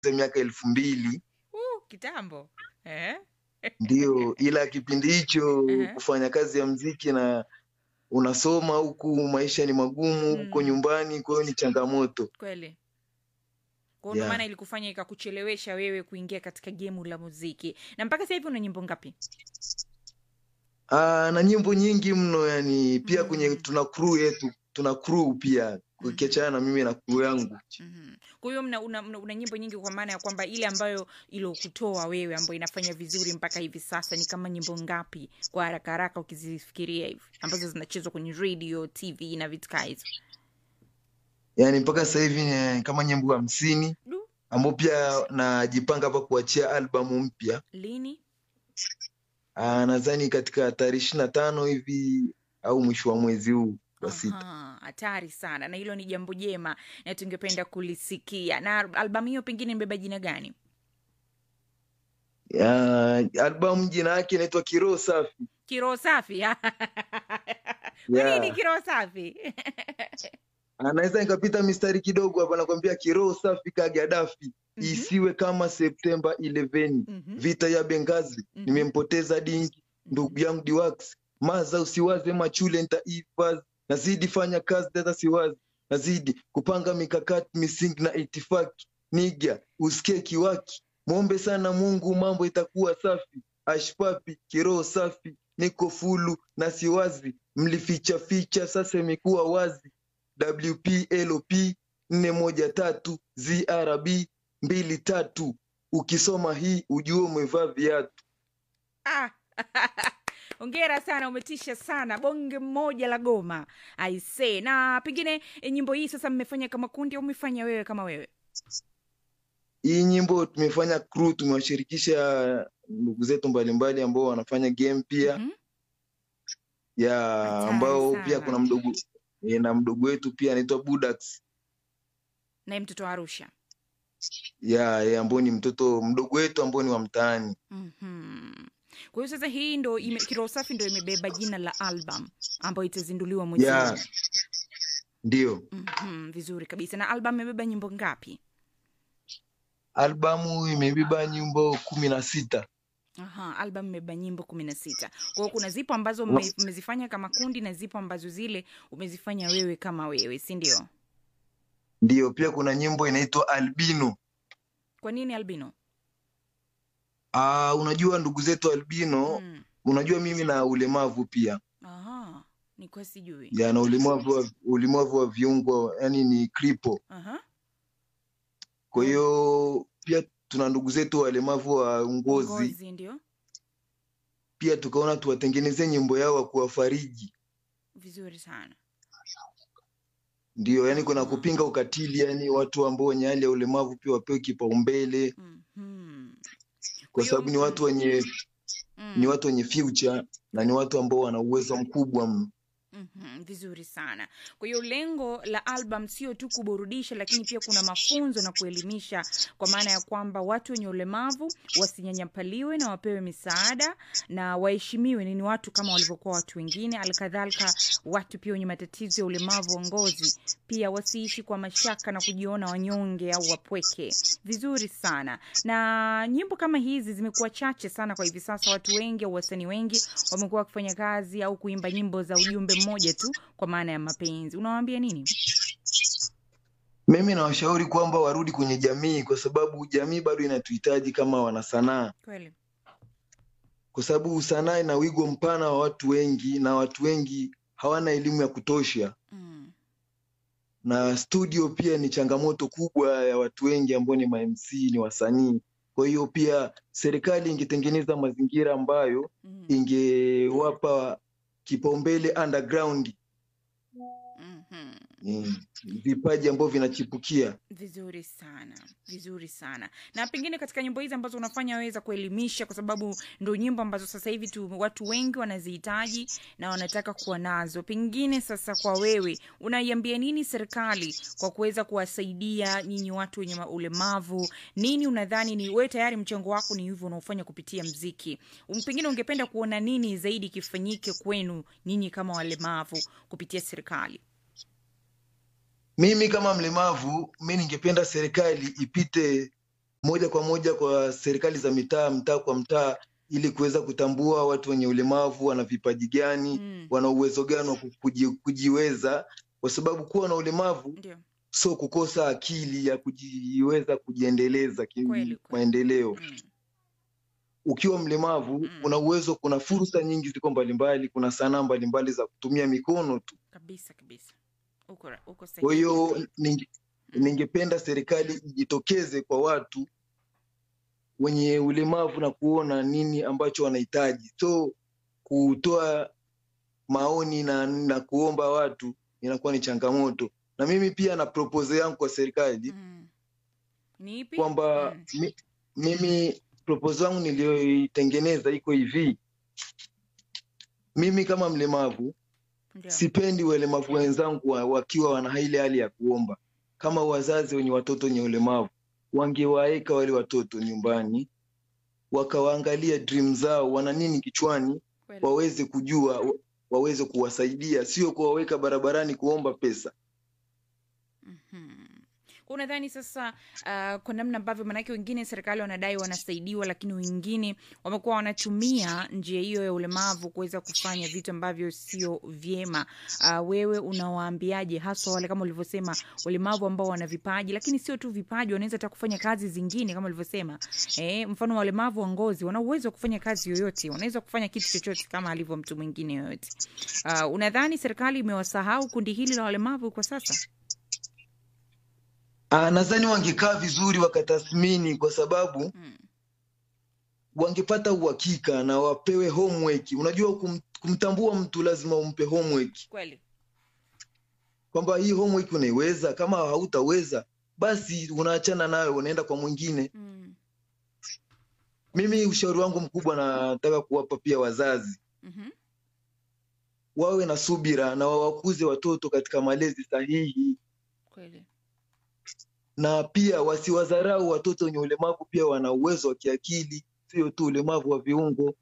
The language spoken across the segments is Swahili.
miaka elfu mbili uh, kitambo eh? ndio, ila kipindi hicho Ehe. kufanya kazi ya mziki na unasoma huku, maisha ni magumu huko Mm. nyumbani, kwa hiyo ni changamoto. kweli kwao ndo Yeah. maana ilikufanya ikakuchelewesha wewe kuingia katika gemu la muziki na mpaka sasa hivi una nyimbo ngapi Aa, na nyimbo nyingi mno yani, pia kwenye Mm. tuna crew yetu, tuna crew pia ukiachana na mimi na crew yangu. Mhm. kwa hiyo mna, una, una, una nyimbo nyingi kwa maana ya kwamba ile ambayo ilokutoa wewe ambayo inafanya vizuri mpaka hivi sasa ni kama nyimbo ngapi kwa haraka haraka ukizifikiria hivi ambazo zinachezwa kwenye radio tv na vitu kaa hizo Yani mpaka sasa hivi ni kama nyimbo hamsini Du. ambao pia najipanga hapa kuachia albamu mpya. lini Aa, nadhani katika tarehe ishirini na tano hivi au mwisho wa mwezi huu wa sita. Aha, hatari sana na hilo ni jambo jema na tungependa kulisikia na albamu hiyo pengine imebeba jina gani Ya, albamu jina yake inaitwa Kiroho Safi. kiroho safi kwa nini Yeah. kiroho safi Anaweza nikapita mistari kidogo hapa, nakwambia kiroho safi ka Gaddafi, Mhm, isiwe kama Septemba 11 mhm, vita ya Benghazi, mhm, nimempoteza dingi ndugu mhm. yangu Diwax, maza usiwaze machule nitaifazi, nazidi fanya kazi data siwazi, nazidi kupanga mikakati misingi na itifaki, niga usikie kiwaki, mwombe sana Mungu mambo itakuwa safi, ashpapi kiroho safi, niko fulu na siwazi, mlificha ficha sasa imekuwa wazi, WPLOP nne moja tatu ZRB mbili tatu, ukisoma hii ujue umevaa viatu. Ah, ongera sana umetisha sana bonge mmoja la goma aise na pengine e, nyimbo hii sasa mmefanya kama kundi au mmefanya wewe kama wewe Hii nyimbo tumefanya crew, tumewashirikisha ndugu zetu mbalimbali ambao wanafanya game pia Mhm. ya Hatari ambao pia sana. kuna mdogo e, na mdogo wetu pia anaitwa Budax naye mtoto wa arusha ya, ya ambao ni mtoto mdogo wetu ambao ni wa mtaani. Mhm. kwa hiyo sasa hii ndo ime, kiroho safi ndo imebeba jina la album ambayo itazinduliwa mwezi Ya, huu ndio Mhm, vizuri kabisa na album imebeba nyimbo ngapi albamu imebeba nyimbo kumi na sita. Aha, album imebeba nyimbo kumi na sita kwa hiyo kuna zipo ambazo mme- mmezifanya kama kundi na zipo ambazo zile umezifanya wewe kama wewe si ndio Ndio, pia kuna nyimbo inaitwa Albino. kwa nini albino Ah, unajua ndugu zetu albino, mm. unajua mimi na ulemavu pia Aha, nikuwa sijui ya na ulemavu wa, ulemavu wa viungo yani ni kripo. Aha. Kwa Mm. hiyo pia tuna ndugu zetu walemavu wa ngozi, ngozi ndio pia tukaona tuwatengenezee nyimbo yao wa kuwafariji. vizuri sana Ndio, yani kuna Aha. kupinga ukatili, yani watu ambao wenye hali ya ulemavu pia wapewe kipaumbele, Mhm. Kwa kwa hiyo sababu ni watu mm, wenye ni mm, watu wenye future na ni watu ambao wana uwezo mkubwa mno. mhm, vizuri sana kwa hiyo lengo la album sio tu kuburudisha lakini pia kuna mafunzo na kuelimisha kwa maana ya kwamba watu wenye ulemavu wasinyanyapaliwe na wapewe misaada na waheshimiwe ni watu kama walivyokuwa watu wengine alkadhalika watu pia wenye matatizo ya ulemavu wa ngozi pia wasiishi kwa mashaka na kujiona wanyonge au wapweke vizuri sana na nyimbo kama hizi zimekuwa chache sana kwa hivi sasa watu wengi au wasanii wengi wamekuwa wakifanya kazi au kuimba nyimbo za ujumbe mmoja tu kwa maana ya mapenzi unawaambia nini Mimi nawashauri kwamba warudi kwenye jamii, kwa sababu jamii bado inatuhitaji kama wanasanaa, kweli kwa sababu sanaa ina wigo mpana wa watu wengi na watu wengi hawana elimu ya kutosha, mm. na studio pia ni changamoto kubwa ya watu wengi ambao ni ma-MC, ni wasanii. Kwa hiyo pia serikali ingetengeneza mazingira ambayo Mm. ingewapa kipaumbele underground, Mhm. mm, vipaji ambavyo vinachipukia. vizuri sana vizuri sana na pengine katika nyimbo hizi ambazo unafanya weza kuelimisha kwa sababu ndo nyimbo ambazo sasa hivi tu watu wengi wanazihitaji na wanataka kuwa nazo pengine sasa kwa wewe unaiambia nini serikali kwa kuweza kuwasaidia nyinyi watu wenye ma- ulemavu nini unadhani ni wewe tayari mchango wako ni hivyo unaofanya kupitia mziki Um, pengine ungependa kuona nini zaidi kifanyike kwenu nyinyi kama walemavu kupitia serikali Mimi kama mlemavu, mi ningependa serikali ipite moja kwa moja kwa serikali za mitaa, mtaa kwa mtaa, ili kuweza kutambua watu wenye ulemavu wana vipaji gani, Mm. wana uwezo gani wa kuji- kujiweza, kwa sababu kuwa na ulemavu Ndio. sio kukosa akili ya kujiweza kujiendeleza Kweli, kweli. kimaendeleo. Mm. Ukiwa mlemavu Mm. una uwezo, kuna fursa nyingi ziko mbalimbali, kuna sanaa mbalimbali za kutumia mikono tu. Kabisa kabisa. Uko ra- uko Kwa sahihi. hiyo ninge- Mm. ningependa serikali ijitokeze kwa watu wenye ulemavu na kuona nini ambacho wanahitaji, so kutoa maoni na, na kuomba watu inakuwa ni changamoto. Na mimi pia na propose yangu kwa serikali Mm. Ni ipi? kwamba Mm. mi, mimi proposal yangu niliyoitengeneza iko hivi. Mimi kama mlemavu Ndio. sipendi walemavu wenzangu wa- wakiwa wana ile hali ya kuomba. Kama wazazi wenye watoto wenye ulemavu wangewaeka wale watoto nyumbani, wakawaangalia dream zao, wana nini kichwani, Kweli. waweze kujua, wa- waweze kuwasaidia, sio kuwaweka barabarani kuomba pesa. Mhm. Kwa unadhani sasa uh, kwa namna ambavyo maanake wengine serikali wanadai wanasaidiwa, lakini wengine wamekuwa wanatumia njia hiyo ya ulemavu kuweza kufanya vitu ambavyo sio vyema. Uh, wewe unawaambiaje haswa wale kama ulivyosema walemavu ambao wana vipaji, lakini sio tu vipaji, wanaweza hata kufanya kazi zingine kama ulivyosema. Eh, mfano walemavu wa ngozi wana uwezo wa kufanya kazi yoyote, wanaweza kufanya kitu chochote kama alivyo mtu mwingine yoyote. Uh, unadhani serikali imewasahau kundi hili la walemavu kwa sasa? Ah, nadhani wangekaa vizuri wakatathmini, kwa sababu Mm. wangepata uhakika na wapewe homework. Unajua kum, kumtambua mtu lazima umpe homework, Kweli. kwamba hii homework unaiweza. Kama hautaweza basi unaachana nayo, unaenda kwa mwingine. Mm. Mimi ushauri wangu mkubwa nataka kuwapa pia wazazi Mhm. wawe na subira na wawakuze watoto katika malezi sahihi, Kweli. na pia wasiwadharau watoto wenye ulemavu. Pia wana uwezo wa kiakili, sio tu ulemavu wa viungo.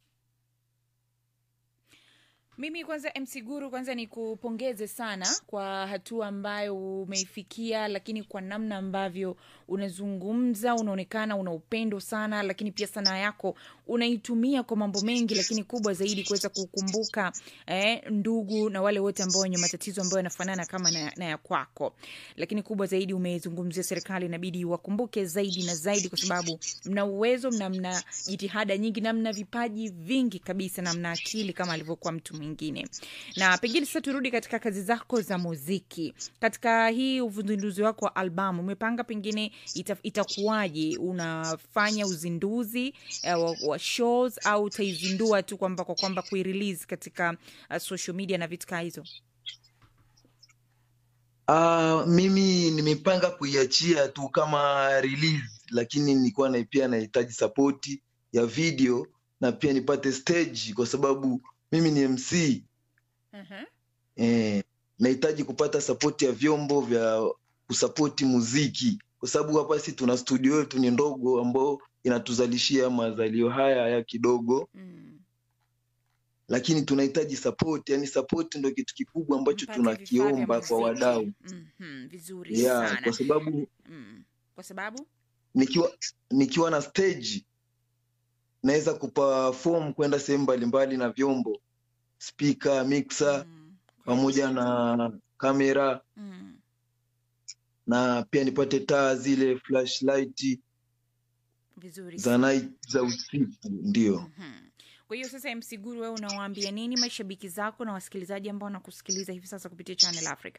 Mimi kwanza MC Guru, kwanza ni kupongeze sana kwa hatua ambayo umeifikia, lakini kwa namna ambavyo unazungumza unaonekana una upendo sana, lakini pia sanaa yako unaitumia kwa mambo mengi, lakini kubwa zaidi kuweza kukumbuka eh, ndugu na wale wote ambao wenye matatizo ambayo yanafanana kama na, na ya kwako. Lakini kubwa zaidi umezungumzia serikali inabidi wakumbuke zaidi na zaidi, kwa sababu mna uwezo, mna mna jitihada nyingi na mna vipaji vingi kabisa na mna akili kama alivyokuwa mtu mwingine. Na pengine sasa turudi katika kazi zako za muziki. Katika hii uzinduzi wako wa albamu umepanga pengine ita, itakuwaje? Unafanya uzinduzi eh, wa, wa shows au utaizindua tu kwamba kwa kwamba kuirelease katika uh, social media na vitu kaa hizo? Ah, mimi nimepanga kuiachia tu kama release, lakini nilikuwa na pia nahitaji sapoti ya video na pia nipate stage, kwa sababu mimi ni MC Mhm. eh, nahitaji kupata sapoti ya vyombo vya kusapoti muziki, kwa sababu hapa si tuna studio yetu ni ndogo, ambao inatuzalishia mazalio haya ya kidogo, Mm. lakini tunahitaji sapoti. Yani sapoti ndo kitu kikubwa ambacho Mpate vifaa vya tunakiomba kwa muziki. wadau Mhm, vizuri yeah, sana kwa sababu mm. kwa sababu nikiwa nikiwa na stage naweza kuperform kwenda sehemu mbalimbali na vyombo speaker, mixer mm. pamoja na kamera mm. na pia nipate taa zile flashlight vizuri za night za usiku ndio. Mhm. Kwa hiyo sasa, MC Guru, wewe unawaambia nini mashabiki zako na wasikilizaji ambao wanakusikiliza hivi sasa kupitia Channel Africa?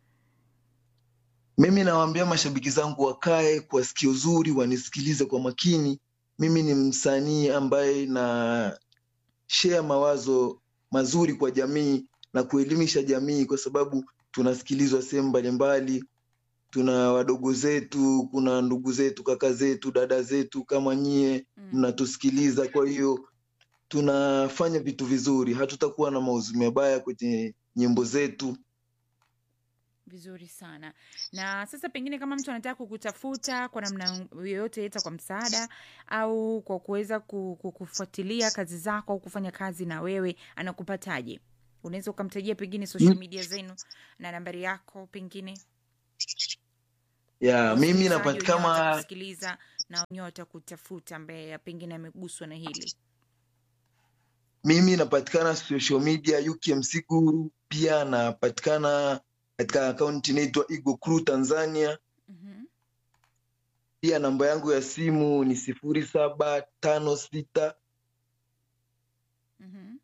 Mimi nawaambia mashabiki zangu wakae kwa sikio zuri, wanisikilize kwa makini. Mimi ni msanii ambaye na share mawazo mazuri kwa jamii na kuelimisha jamii, kwa sababu tunasikilizwa sehemu mbalimbali. Tuna wadogo zetu, kuna ndugu zetu, kaka zetu, dada zetu kama nyie Mm. mnatusikiliza. Kwa hiyo tunafanya vitu vizuri, hatutakuwa na mauzui mabaya kwenye nyimbo zetu. Vizuri sana. Na sasa pengine kama mtu anataka kukutafuta kwa namna yoyote, aidha kwa msaada au kwa kuweza ku- ku- kufuatilia kazi zako au kufanya kazi na wewe, anakupataje? Unaweza ukamtajia pengine social Mm. media zenu na nambari yako pengine ya mimi wasikilizaji wenyewe napatikana watakusikiliza na wenyewe watakutafuta ambaye pengine ameguswa na hili mimi napatikana social media UKMC Guru, pia napatikana katika akaunti inaitwa Eagle Crew Tanzania. mm-hmm. Pia namba yangu ya simu ni sifuri saba tano sita Mm-hmm.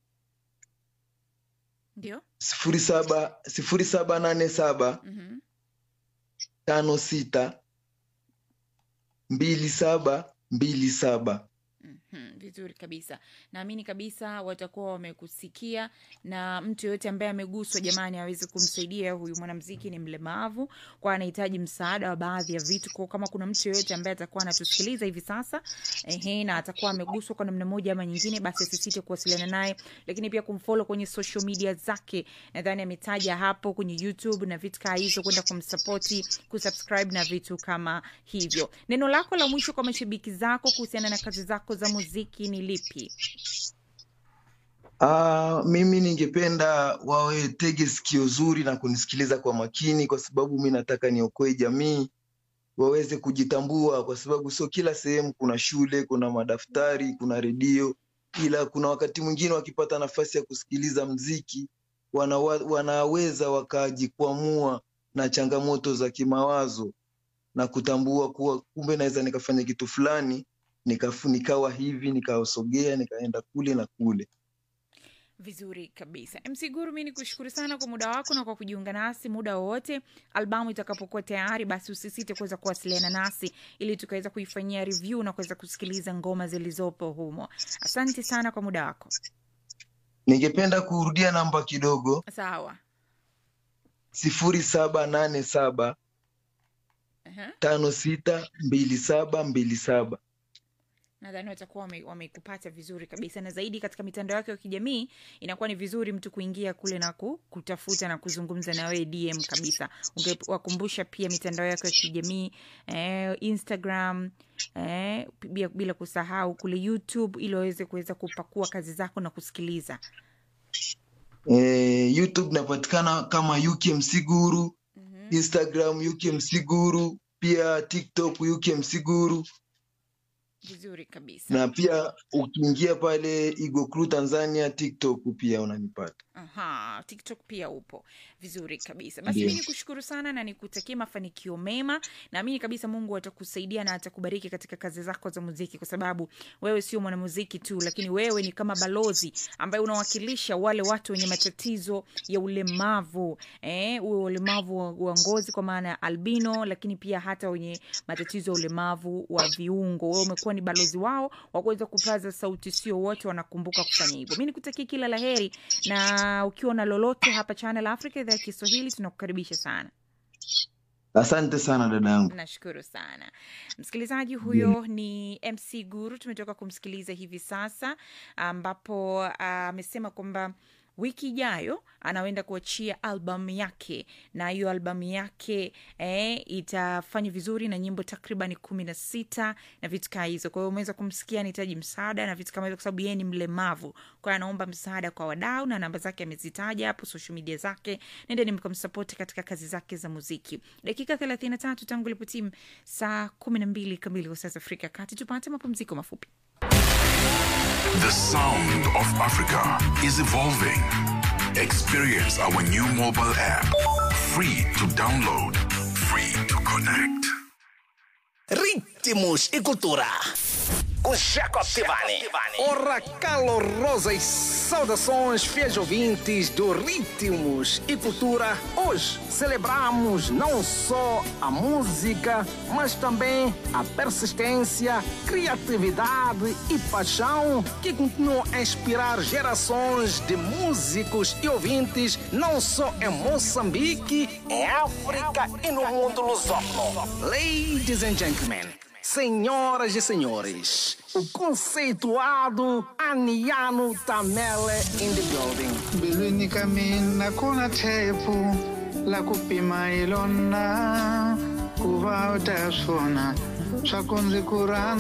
ndio sifuri saba sifuri saba nane saba mm-hmm. tano sita mbili saba mbili saba. Mhm, vizuri kabisa naamini kabisa watakuwa wamekusikia na mtu yoyote ambaye ameguswa jamani aweze kumsaidia huyu mwanamziki ni mlemavu kwa anahitaji msaada wa baadhi ya vitu kwa kama kuna mtu yoyote ambaye atakuwa anatusikiliza hivi sasa ehe, na atakuwa ameguswa kwa namna moja ama nyingine basi asisite kuwasiliana naye lakini pia kumfollow kwenye social media zake nadhani ametaja hapo kwenye youtube na vitu kaa hizo kwenda kumsapoti kusubscribe na vitu kama hivyo neno lako la mwisho kwa mashabiki zako kuhusiana na kazi zako za muziki ni lipi Ah, mimi ningependa wawe tege sikio zuri na kunisikiliza kwa makini, kwa sababu mi nataka niokoe jamii waweze kujitambua, kwa sababu sio kila sehemu kuna shule, kuna madaftari, kuna redio, ila kuna wakati mwingine wakipata nafasi ya kusikiliza mziki wanawa, wanaweza wakajikwamua na changamoto za kimawazo na kutambua kuwa kumbe naweza nikafanya kitu fulani nikafu, nikawa hivi nikasogea nikaenda kule na kule. vizuri kabisa mc guru mi ni kushukuru sana kwa muda wako na kwa kujiunga nasi muda wowote albamu itakapokuwa tayari basi usisite kuweza kuwasiliana nasi ili tukaweza kuifanyia review na kuweza kusikiliza ngoma zilizopo humo asante sana kwa muda wako Ningependa kurudia namba kidogo, sawa sifuri saba nane saba Aha. tano sita mbili saba mbili saba. nadhani watakuwa wame- wamekupata vizuri kabisa na zaidi katika mitandao yake ya kijamii inakuwa ni vizuri mtu kuingia kule na ku, kutafuta na kuzungumza na wewe dm kabisa ungewakumbusha pia mitandao yake ya kijamii eh, instagram eh, bila, bila kusahau kule youtube ili waweze kuweza kupakua kazi zako na kusikiliza Eh, YouTube napatikana kama UKMC Guru, mm-hmm. Instagram UKMC Guru, pia TikTok UKMC Guru, vizuri kabisa na pia ukiingia pale Eagle Crew Tanzania TikTok pia unanipata. Aha, TikTok pia upo vizuri kabisa. Basi Ndio. mi nikushukuru sana na nikutakie mafanikio mema. Naamini kabisa Mungu atakusaidia na atakubariki katika kazi zako za muziki, kwa sababu wewe sio mwanamuziki tu, lakini wewe ni kama balozi ambaye unawakilisha wale watu wenye matatizo ya ulemavu eh, uwe ulemavu wa, wa ngozi kwa maana ya albino, lakini pia hata wenye matatizo ya ulemavu wa viungo. Wewe umekuwa ni balozi wao wa kuweza kupaza sauti, sio wote wanakumbuka kufanya hivyo. Mi nikutakie kila la heri na ukiwa na lolote hapa Channel Africa idhaa ya Kiswahili tunakukaribisha sana. Asante sana dada yangu. Nashukuru sana msikilizaji. Huyo ni MC Guru, tumetoka kumsikiliza hivi sasa, ambapo amesema kwamba wiki ijayo anaenda kuachia albamu yake na hiyo albamu yake eh, itafanya vizuri na nyimbo takriban kumi na sita na vitu kaa hizo. Kwa hiyo umeweza kumsikia anahitaji msaada na vitu kama hizo, kwa sababu yeye ni mlemavu. Kwa hiyo anaomba msaada kwa wadau na namba zake amezitaja hapo, social media zake, nendeni mkamsapoti katika kazi zake za muziki. Dakika thelathini na tatu tangu ilipotimu saa kumi na mbili kamili kwa saa za Afrika ya Kati. Tupate mapumziko mafupi. The sound of Africa is evolving. Experience our new mobile app. Free to download, free to connect. Ritmos e cultura. Com Jacob Tivani. Ora calorosas saudações, fiéis ouvintes do Ritmos e Cultura. Hoje celebramos não só a música, mas também a persistência, criatividade e paixão que continuam a inspirar gerações de músicos e ouvintes, não só em Moçambique, Em África e no mundo lusófono. Ladies and gentlemen, senhoras e senhores, o conceituado Aniano Tamele in the building. mbilwini ka mina ku na thepu la ku pima hi lona ku va u ta swona swa ku ndzi ku rhandza